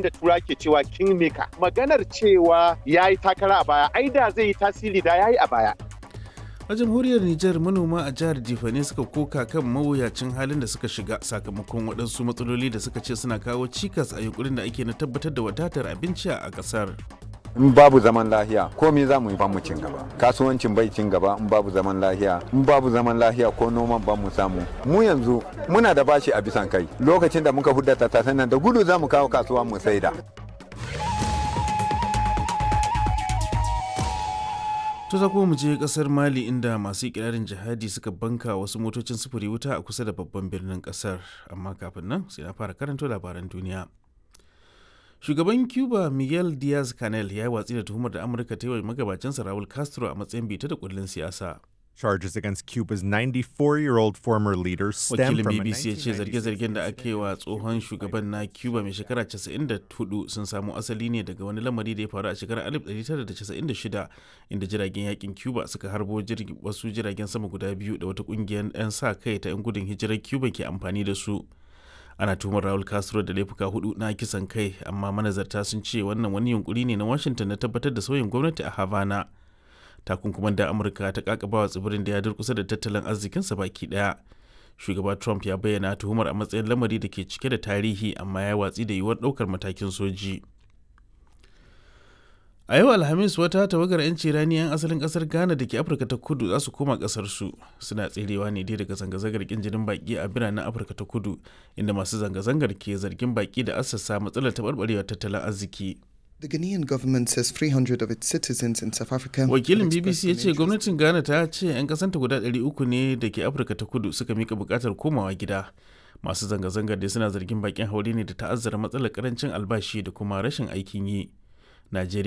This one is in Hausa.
abin da tura ke cewa kingmaker maganar cewa ya yi takara a baya ai da zai yi tasiri da ya yi a baya a jamhuriyar Nijar manoma a jihar Jifane suka koka kan mawuyacin halin da suka shiga sakamakon waɗansu matsaloli da suka ce suna kawo cikas a yunkurin da ake na tabbatar da wadatar abinci a ƙasar. in babu zaman lahiya komai za mu yi mu cin gaba kasuwancin bai cin gaba in babu zaman lahiya in babu zaman lahiya ko noman ba mu samu mu yanzu muna da bashi a bisan kai lokacin da muka hudda tattasan nan da gudu za mu kawo kasuwa mu saida To za kuma mu je kasar Mali inda masu ikirarin jihadi suka banka wasu motocin sufuri wuta a kusa da babban birnin kasar. Amma kafin nan sai na fara karanto labaran duniya. Shugaban Cuba Miguel Diaz-Canel ya yi watsi da tuhumar da Amurka ta yi wa magabacinsa Raul Castro a matsayin bita da kullun siyasa. Charges against Cuba's 94-year-old former leader stem Wakilin from a BBC ya ce 1996 zarge-zargen da aka yi wa tsohon shugaban na Cuba mai shekara 94 sun samo asali ne daga wani lamari da ya faru a shekarar 1996 inda jiragen yakin Cuba suka harbo jirgi- wasu jiragen sama guda biyu da wata kungiyar 'yan sa kai ta 'yan gudun hijirar Cuba ke amfani da su. Ana tuhumar Raul Castro da laifuka hudu na kisan kai amma manazarta sun ce wannan wani yunkuri ne na Washington na tabbatar da sauyin gwamnati a Havana. takunkuman da amurka ta kakabawa tsibirin da ya durkusa da tattalin arzikinsa baki daya shugaba trump ya bayyana tuhumar a matsayin lamari da ke cike da tarihi amma ya watsi da yiwuwar daukar matakin soji a yau alhamis wata tawagar 'yanci rani 'yan asalin kasar ghana da ke afirka ta kudu za su koma kasar su suna tserewa ne dai daga zanga-zangar kin jinin baki a biranen afirka ta kudu inda masu zanga-zangar ke zargin baki da assasa matsalar taɓarɓarewar tattalin arziki The Ghanaian government says 300 of its citizens in South Africa. wakilin have bbc expressed ya an ce interest gwamnatin ghana ta ce 'yan kasanta guda 300 ne da ke afirka ta kudu suka mika bukatar komawa gida masu zanga-zangar da suna zargin bakin haure ne da ta'azzara matsalar karancin albashi da kuma rashin aikin yi najeriya